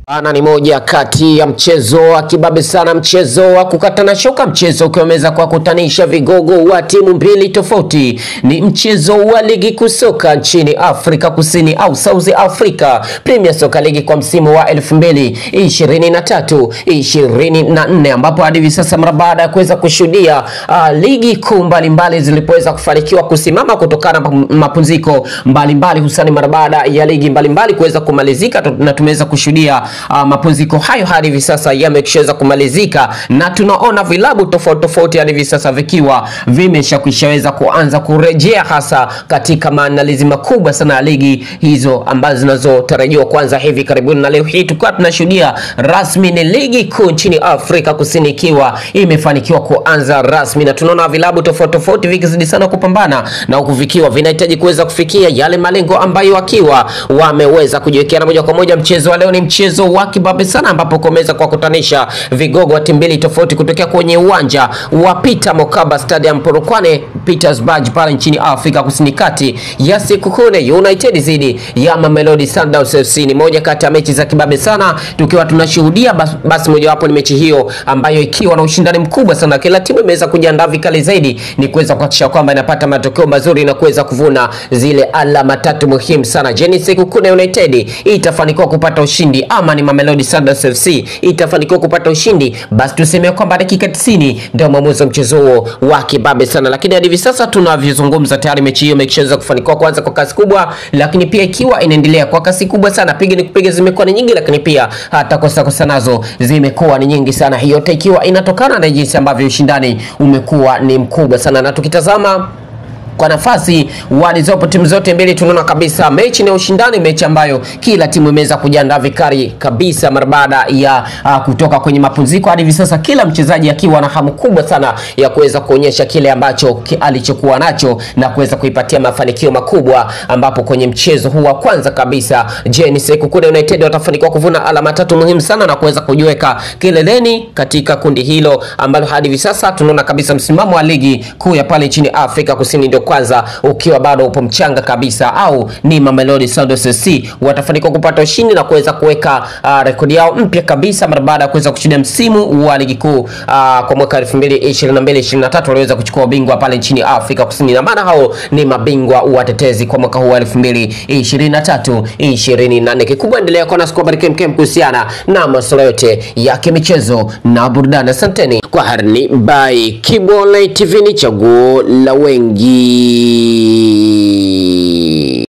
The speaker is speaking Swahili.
Ana ni moja kati ya mchezo wa kibabe sana, mchezo wa kukatana shoka, mchezo ukiweza kuwakutanisha vigogo wa timu mbili tofauti. Ni mchezo wa ligi kuu soka nchini Afrika Kusini au South Africa Premier Soccer League kwa msimu wa 2023 24, ambapo hadi hivi sasa mara baada ya kuweza kushuhudia uh, ligi kuu mbalimbali zilipoweza kufanikiwa kusimama kutokana na mapumziko mbalimbali, hususani mara baada ya ligi mbalimbali kuweza kumalizika na tumeweza kushuhudia uh, mapumziko hayo hadi hivi sasa yameshaweza kumalizika na tunaona vilabu tofauti tofauti hadi hivi sasa vikiwa vimeshakwishaweza kuanza kurejea hasa katika maandalizi makubwa sana ya ligi hizo ambazo zinazotarajiwa kuanza hivi karibuni, na leo hii tukiwa tunashuhudia rasmi ni ligi kuu nchini Afrika Kusini ikiwa imefanikiwa kuanza rasmi, na tunaona vilabu tofauti tofauti vikizidi sana kupambana na huku vikiwa vinahitaji kuweza kufikia yale malengo ambayo wakiwa wameweza kujiwekea, na moja kwa moja mchezo wa leo ni mchezo wa kibabe sana, ambapo kumeweza kuwakutanisha vigogo wa timu mbili tofauti kutokea kwenye uwanja wa Peter Mokaba Stadium Polokwane Pietersburg pale nchini Afrika Kusini, kati ya Sekhukhune United dhidi ya Mamelodi Sundowns FC. Ni moja kati ya mechi za kibabe sana, tukiwa tunashuhudia bas, basi mojawapo ni mechi hiyo ambayo ikiwa na ushindani mkubwa sana, kila timu imeweza kujiandaa vikali zaidi, ni kuweza kuhakikisha kwamba inapata matokeo mazuri na kuweza kuvuna zile alama tatu muhimu sana. Je, ni Sekhukhune United itafanikiwa kupata ushindi ama ni Mamelodi Sundowns FC itafanikiwa kupata ushindi? Basi tuseme kwamba dakika 90 ndio mwamuzi wa mchezo huo wa kibabe sana, lakini hadi hivi sasa tunavyozungumza tayari mechi hiyo imeshaweza kufanikiwa kuanza kwa kasi kubwa, lakini pia ikiwa inaendelea kwa kasi kubwa sana, piga ni kupiga zimekuwa ni nyingi, lakini pia hata kosa kosa nazo zimekuwa ni nyingi sana, hiyo yote ikiwa inatokana na jinsi ambavyo ushindani umekuwa ni mkubwa sana, na tukitazama kwa nafasi walizopo timu zote mbili, tunaona kabisa mechi na ushindani, mechi ambayo kila timu imeweza kujiandaa vikali kabisa mara baada ya uh, kutoka kwenye mapumziko hadi hivi sasa, kila mchezaji akiwa na hamu kubwa sana ya kuweza kuonyesha kile ambacho ki, alichokuwa nacho na kuweza kuipatia mafanikio makubwa, ambapo kwenye mchezo huu wa kwanza kabisa, je, ni Sekhukhune United watafanikiwa kuvuna alama tatu muhimu sana na kuweza kujiweka kileleni katika kundi hilo ambalo hadi hivi sasa tunaona kabisa msimamo wa ligi kuu ya pale nchini Afrika Kusini ndio kwanza ukiwa bado upo mchanga kabisa, au ni Mamelodi Sundowns FC watafanikiwa kupata ushindi na kuweza kuweka uh, rekodi yao mpya kabisa mara baada ya kuweza kushinda msimu wa ligi kuu uh, kwa mwaka 2022 23 waliweza kuchukua ubingwa pale nchini Afrika Kusini, na maana hao ni mabingwa watetezi kwa mwaka huu wa 2023 24. Kikubwa endelea kuwa nasi kwa habari kemkem kuhusiana na masuala yote ya kimichezo na burudani. Asanteni kwa harni by Kibo Online TV, ni chaguo la wengi.